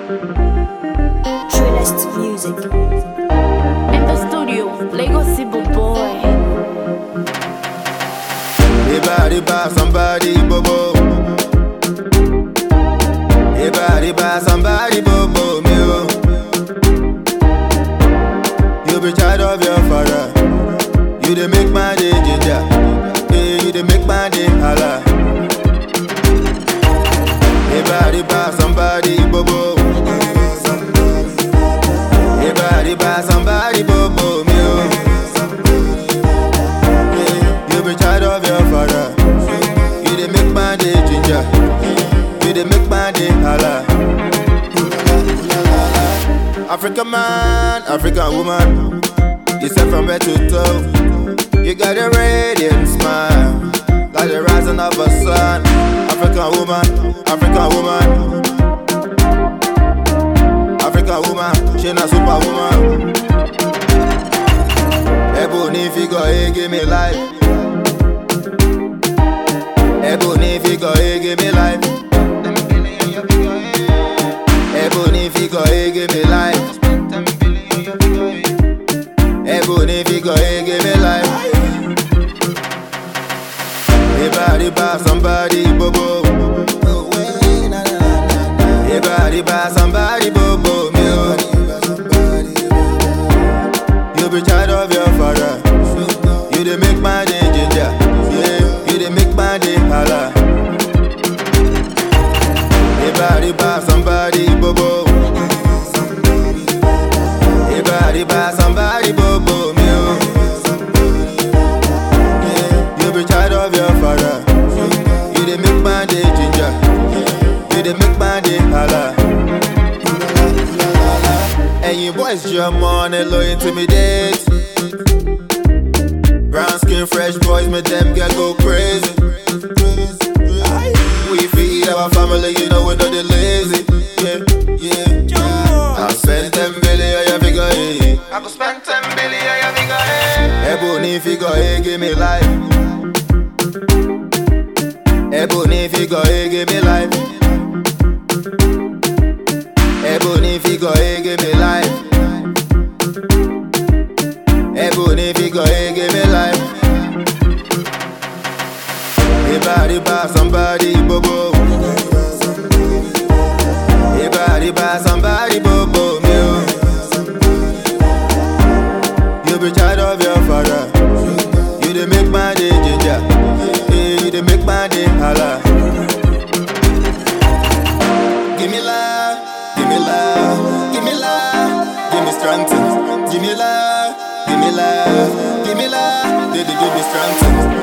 Trillest music. In the studio, Lagos Sibo boy. Riba, riba, somebody bobo. Riba, riba, somebody bobo me oh. You be child of your father. You dey make my day ginger. Yeah, you dey make my day holla. Riba, riba, somebody bobo. Riba, riba, somebody bobo me oh. Yeah, you be child of your father. You dey make my day ginger. You dey make my day holla. African man, African woman. You set from head to toe. You got a radiant smile, like the rising of a sun. African woman, African woman. African woman, she not superwoman. Ebony figure, hey, give me life. Ebony figure, hey, give me life. Ebony figure, hey, give me life. Ebony figure, hey, give me life. Riba, riba, somebody bobo. Riba, riba, somebody bobo. Me, oh. You be child of your father. You dey make my day ginger. Yeah, you dey make my day holla. Riba, riba, somebody bobo. Riba, riba, somebody bobo. Me, oh. Yeah, you be child of your father. You dey make my day ginger. You dey make my day holla. Ẹ̀yin boys jọ mọ́ ẹ lo intimidate. Brown skin fresh boys make them get go crazy. We feed our family, you know we know they lazy. Yeah, yeah. I spend ten billion, you figure eight. I go spend ten billion, you figure eight. Ebony figure eight, give me life. Ebony figure eight, give me life. Ebony figure eight, give me life. Ebony figure eight, give me life. Riba, riba, somebody bobo. Riba, riba, somebody bobo. Me, oh. You be child of your father. You dey make my day ginger. Yeah, you dey make my day holla. Give me love, give me love, give me love, give me strength. Give me love, give me love, give me love, baby, give me strength.